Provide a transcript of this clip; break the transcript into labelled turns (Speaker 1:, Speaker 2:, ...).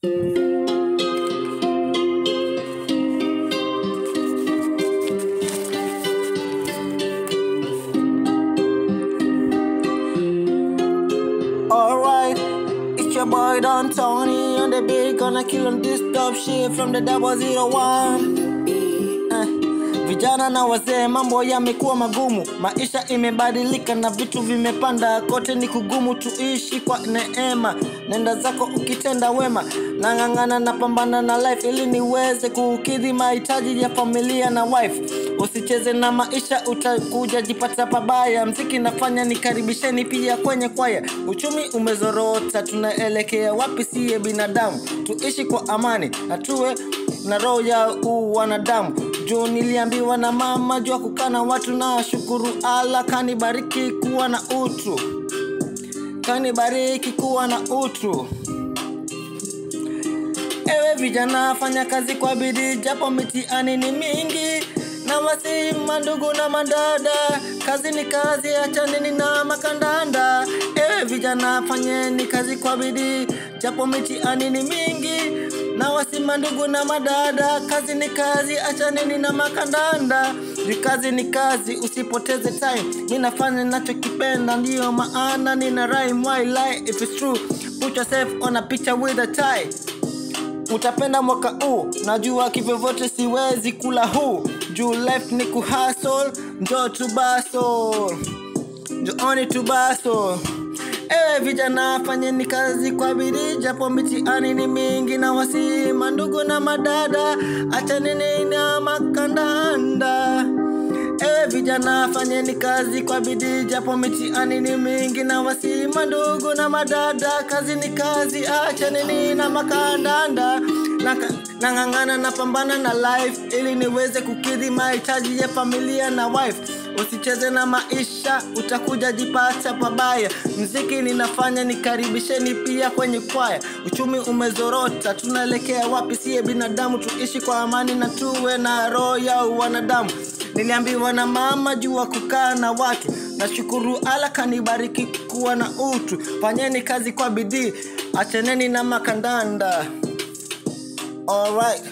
Speaker 1: Alright, it's your boy Don Tony on the beat, gonna kill on this top shit from the double zero one. Eh, Vijana na wazee, mambo yamekuwa magumu, maisha imebadilika na vitu vimepanda, kote ni kugumu, tuishi kwa neema. Nenda zako ukitenda wema, nang'ang'ana na pambana na life ili niweze kukidhi mahitaji ya familia na wife. Usicheze na maisha, utakuja jipata pabaya. Mziki nafanya nikaribisheni pia kwenye kwaya. Uchumi umezorota, tunaelekea wapi? Siye binadamu, tuishi kwa amani na tuwe na roho ya uwanadamu. Juu niliambiwa na mama, jua kukana watu na shukuru ala, kanibariki kuwa na utu, kanibariki kuwa na utu. Ewe vijana, fanya kazi kwa bidii, japo mitihani ni mingi na wasi mandugu na madada, kazi ni kazi, achaneni na makandanda. Ewe vijana, fanyeni kazi kwa bidii, japo mitihani ni mingi na wasi mandugu na madada, kazi ni kazi, achaneni na makandanda. Juu kazi ni kazi, usipoteze time. Mi nafanya ninachokipenda, ndiyo maana nina rhyme. Why lie if it's true? Put yourself on a picture with a tie utapenda mwaka huu najua kivyovyote siwezi kula huu juu life ni kuhasol njo tubasol njooni tubasol ewe vijana fanyeni kazi kwa bidii japo mitihani ni mingi na wasima ndugu na madada achaneni na makandanda Ewe vijana fanyeni kazi kwa bidii japo mitihani ni mingi na wasima ndugu na madada kazi ni kazi achaneni na makandanda Naka- nang'ang'ana na pambana na life ili niweze kukidhi mahitaji ya familia na wife usicheze na maisha utakuja jipata pabaya mziki ninafanya nikaribisheni pia kwenye kwaya uchumi umezorota tunaelekea wapi siye binadamu tuishi kwa amani na tuwe na roho ya wanadamu niliambiwa na mama jua kukaa na watu nashukuru ala kanibariki kuwa na utu fanyeni kazi kwa bidii acheneni na makandanda alright